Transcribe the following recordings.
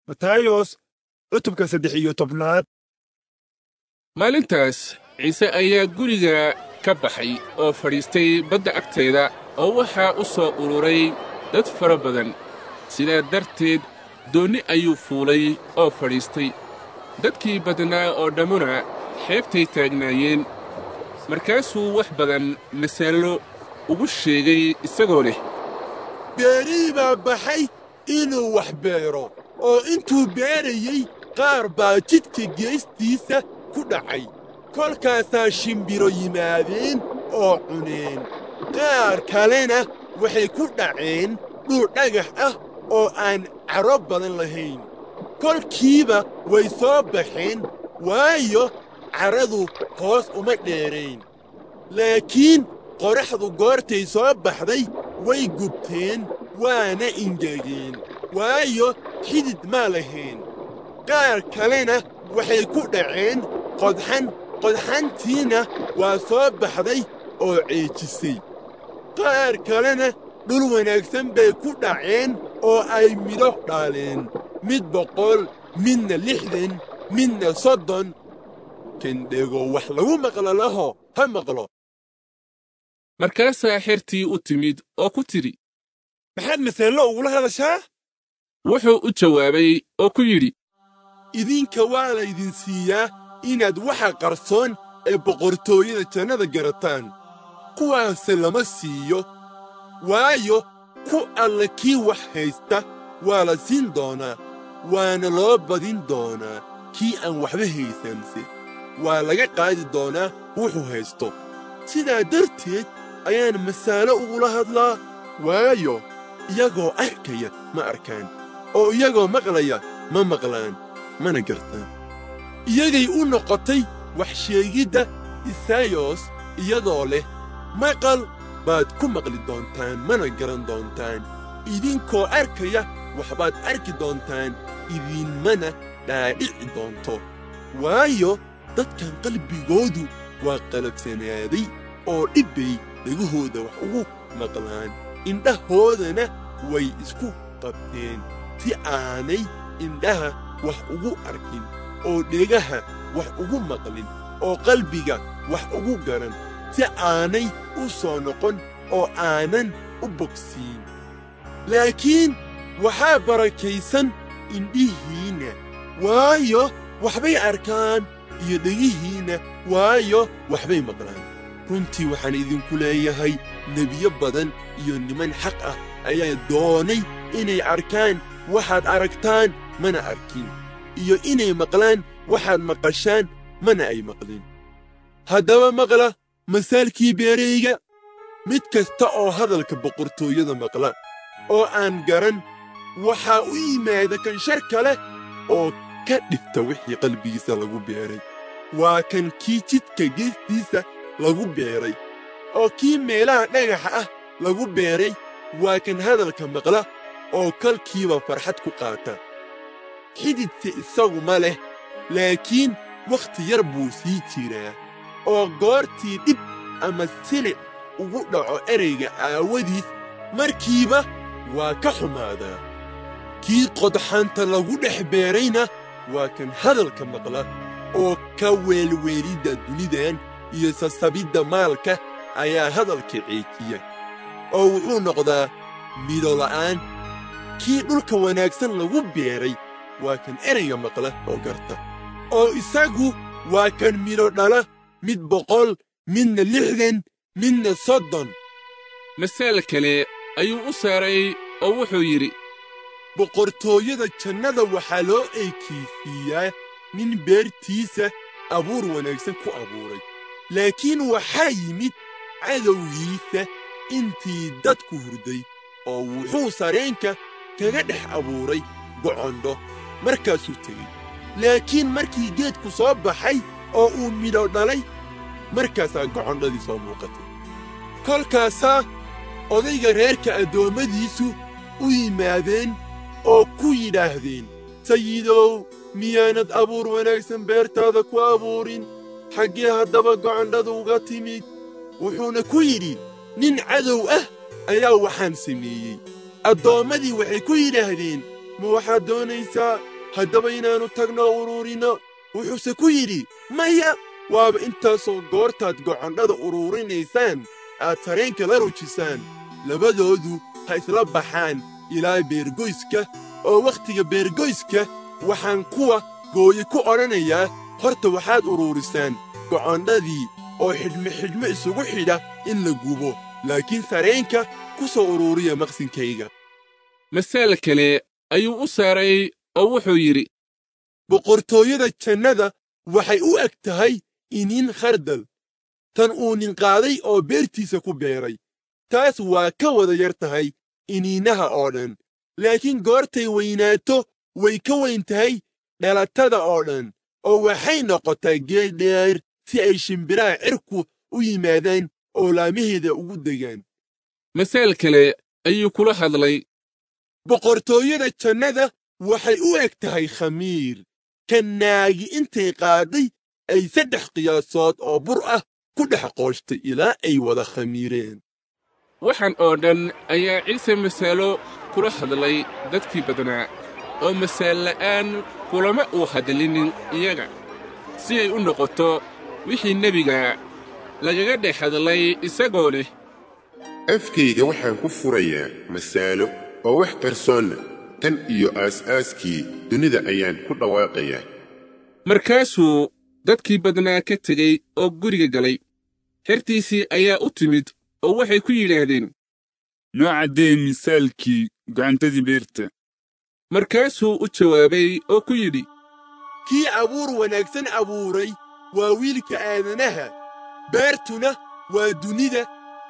matayos cutubka saddex iyo tobnaad maalintaas ciise ayaa guriga ka baxay oo fadhiistay badda agteeda oo waxaa u soo ururay dad fara badan sidaa darteed doonni ayuu fuulay oo fadhiistay dadkii badnaa oo dhammuna xeebtay taagnaayeen markaasuu wax badan masaallo ugu sheegay isagoo leh beerihii baa baxay inuu wax beero oo intuu beerayey qaar baa jidka geestiisa ku dhacay kolkaasaa shimbiro yimaadeen oo cuneen qaar kalena waxay ku dhaceen dhul dhagax ah oo aan caro badan lahayn kolkiiba way soo baxeen waayo carradu hoos uma dheerayn laakiin qorraxdu goortay soo baxday way gubteen waana ingegeen waayo xidid maa lahayn qaar kalena waxay ku dhaceen qodxan qodxantiina waa soo baxday oo ceejisay qaar kalena dhul wanaagsan bay ku dhaceen oo ay midho dhaaleen mid boqol midna lixdan midna soddon kendhego wax lagu maqlo laho ha maqlo markaasaa xertii u timid oo ku tidhi maxaad masaallo ugula hadashaa wuxuu u jawaabay oo ku yidhi idinka waa laydin siiyaa inaad waxa qarsoon ee boqortooyada jannada garataan kuwaase lama siiyo waayo ku alla kii wax haysta waa la siin doonaa waana loo badin doonaa kii aan waxba haysanse waa laga qaadi doonaa wuxuu haysto sidaa darteed ayaan masaalo ugula hadlaa waayo iyagoo arkaya ma arkaan oo iyagoo maqlaya ma maqlaan mana gartaan iyagay u noqotay wax sheegidda isayos iyadoo leh maqal baad ku maqli doontaan mana garan doontaan idinkoo arkaya waxbaad arki doontaan idinmana dhaadhici doonto waayo dadkan qalbigoodu waa qalabsanaaday oo dhibbay dhegahooda wax ugu maqlaan indhahoodana way isku qabteen si aanay indhaha wax ugu arkin oo dhegaha wax ugu maqlin oo qalbiga wax ugu garan si aanay u soo noqon oo aanan u bogsiin laakiin waxaa barakaysan indhihiinna waayo waxbay arkaan iyo dhegihiinna waayo waxbay maqlaan runtii waxaan idinku leeyahay nebiyo badan iyo niman xaq ah ayaa doonay inay arkaan waxaad aragtaan mana arkin iyo inay maqlaan waxaad maqashaan mana ay maqlin haddaba maqla masaalkii beerayga mid kasta oo hadalka boqortooyada maqla oo aan garan waxaa u yimaada kan shar kale oo ka dhigta wixii qalbigiisa lagu beeray waa kan kii jidka geestiisa lagu beeray oo kii meelaha dhagaxa ah lagu beeray waa kan hadalka maqla oo kalkiiba farxad ku qaata xididse isagu ma leh laakiin wakhti yar buu sii jiraa oo goortii dhib ama silic ugu dhaco erayga aawadiis markiiba waa ka xumaadaa kii qodxanta lagu dhex beerayna waa kan hadalka maqla oo ka weelweelidda dunidan iyo sasabidda maalka ayaa hadalka ceejiya oo wuxuu noqdaa midho la'aan kii dhulka wanaagsan lagu beeray waa kan erayga maqla oo garta oo isagu waa kan midho dhala mid boqol midna lixdan midna soddon masaal kale ayuu u saaray oo wuxuu yidhi boqortooyada jannada waxaa loo eekaysiiyaa nin beertiisa abuur wanaagsan ku abuuray laakiin waxaa yimid cadowgiisa intii dadku hurday oo wuxuu sareenka kaga dhex abuuray gocondho markaasuu tegey laakiin markii geedku soo baxay oo uu midho dhalay markaasaa gocondhadii soo muuqatay kolkaasaa odayga reerka addoommadiisu u yimaadeen oo ku yidhaahdeen sayidow miyaanad abuur wanaagsan beertaada ku abuurin xaggee haddaba gocondhadu uga timid wuxuuna ku yidhi nin cadow ah ayaa waxaan sameeyey addoommadii waxay ku yidhaahdeen ma waxaad doonaysaa haddaba inaannu tagno uruurino wuxuuse ku yidhi maya waaba intaasoo goortaad gocondhada uruurinaysaan aad sareenka la rujisaan labadoodu ha isla baxaan ilaa beergoyska oo wakhtiga beergoyska waxaan kuwa gooye ku odhanayaa horta waxaad uruurisaan gocondhadii oo xidhme xidhme isugu xidha in la gubo laakiin sareenka ku soo uruuriya maqsinkayga masaal kale ayuu u saaray oo wuxuu yidhi boqortooyada jannada waxay u eg tahay iniin khardal tan uu nin qaaday oo beertiisa ku beeray taas waa ka wada yar tahay iniinaha oo dhan laakiin goortay weynaato way ka weyn tahay dhalatada oo dhan oo waxay noqotaa geed dheer si ay shimbiraha cirku u yimaadaan oo laamaheeda ugu degaan masaal kale ayuu kula hadlay boqortooyada jannada waxay u eg tahay khamiir ka naagi intay qaaday ay saddex qiyaasood oo bur ah ku dhex qooshtay ilaa ay wada khamiireen waxaan oo dhan ayaa ciise masaalo kula hadlay dadkii badnaa oo masaal la'aan kulama uu hadlinin iyaga si ay u noqoto wixii nebiga lagaga dhex hadlay isagoo leh afkayga waxaan ku furayaa masaalo oo wax qarsoonna tan iyo aas-aaskii dunida ayaan ku dhawaaqayaa markaasuu dadkii badnaa ka tegey oo guriga galay xertiisii ayaa u timid oo waxay ku yidhaahdeen noo caddee misaalkii gocantadii beerta markaasuu u jawaabay oo ku yidhi kii abuur wanaagsan abuuray waa wiilka aadanaha beertuna waa dunida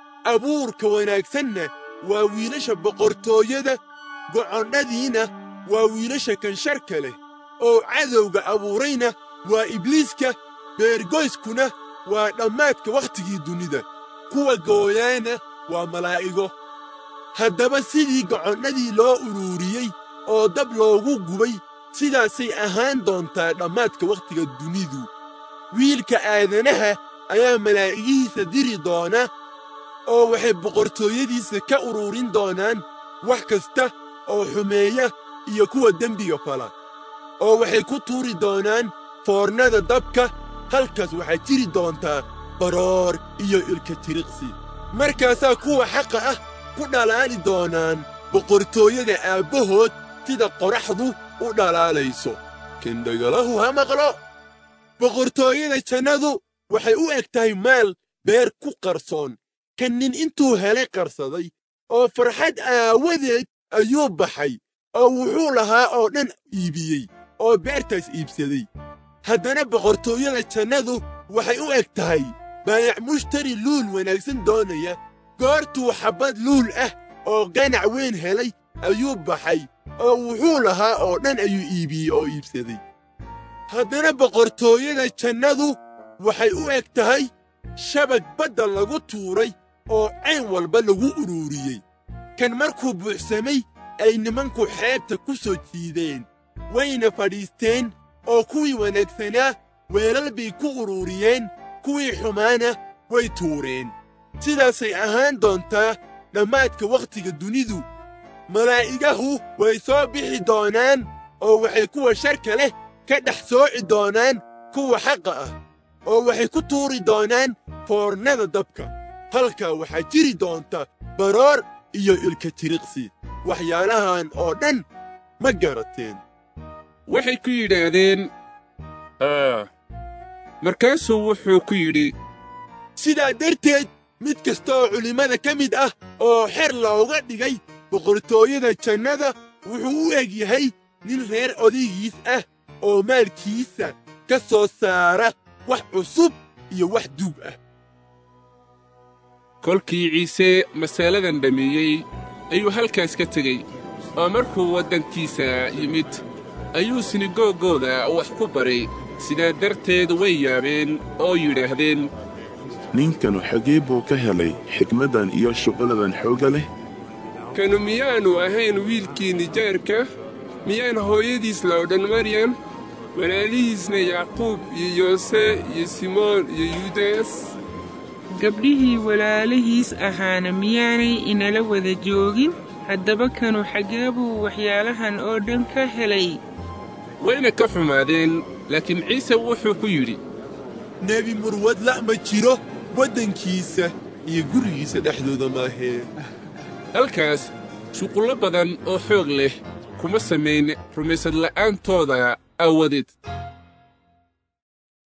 abuurka wanaagsanna waa wiilasha boqortooyada gocondhadiina waa wiilasha kansharka leh oo cadowga abuurayna waa ibliiska beergoyskuna waa dhammaadka wakhtigii dunida kuwa gooyaana waa malaa'igo haddaba sidii gocondhadii loo uruuriyey oo dab loogu gubay sidaasay ahaan doontaa dhammaadka wakhtiga dunidu wiilka aadanaha ayaa malaa'igihiisa diri doona oo waxay boqortooyadiisa ka uruurin doonaan wax kasta oo xumeeya iyo kuwa dembiga fala oo waxay ku tuuri doonaan foornada dabka halkaas waxaa jiri doontaa baroor iyo ilka tiriqsi markaasaa kuwa xaqa ah ku dhalaali doonaan boqortooyada aabbahood sida qoraxdu u dhalaalayso kindhagalahu ha maqlo boqortooyada jannadu waxay u eg tahay maal beer ku qarsoon kan nin intuu helay qarsaday oo farxad aawadeed ayuu baxay oo wuxuu lahaa oo dhan iibiyey oo beertaas iibsaday haddana boqortooyada jannadu waxay u eg tahay baayac mushtari luul wanaagsan doonaya goortuu xabbad luul ah oo ganac weyn helay ayuu baxay oo wuxuu lahaa oo dhan ayuu iibiyey oo iibsaday haddana boqortooyada jannadu waxay u eg tahay shabag badda lagu tuuray oo cayn walba lagu uruuriyey kan markuu buuxsamay ay nimanku xeebta ku soo jiideen wayna fadhiisteen oo kuwii wanaagsanaa weelal bay ku uruuriyeen kuwii xumaana way tuureen sidaasay ahaan doontaa dhammaadka wakhtiga dunidu malaa'igahu way soo bixi doonaan oo waxay kuwa sharka leh ka dhex sooci doonaan kuwa xaqa ah oo waxay ku tuuri doonaan foornada dabka halkaa waxaa jiri doonta baroor iyo ilka tiriqsi waxyaalahan oo dhan ma garateen waxay ku yidhaahdeen aa markaasuu wuxuu ku yidhi sidaa darteed mid kasta oo culimmada ka mid ah oo xer looga dhigay boqortooyada jannada wuxuu u eg yahay nin reer odaygiis ah oo maalkiisa ka soo saara wax cusub iyo wax duug ah kolkii ciise masaaladan dhammeeyey ayuu halkaas ka tegey oo markuu waddankiisa yimid ayuu sinagoogooda wax ku baray sidaa darteed way yaabeen oo yidhaahdeen ninkanu xagee buu ka helay xikmaddan iyo shuquladan xoogga leh kanu miyaannu ahayn wiilkii nijaarka miyaan hooyadiis la odhan maryam walaalihiisna yacquub iyo yoose iyo simoon iyo yudas gabdhihii walaalihiis ahaana miyaanay inala wada joogin haddaba kanu xaggee buu waxyaalahan oo dhan ka helay wayna ka xumaadeen laakiin ciise wuxuu ku yidhi nebi murwad la' ma jiro waddankiisa iyo gurigiisa dhexdooda maahee halkaas shuqullo badan oo xoog leh kuma samayn rumaysad la'aantooda aawadeed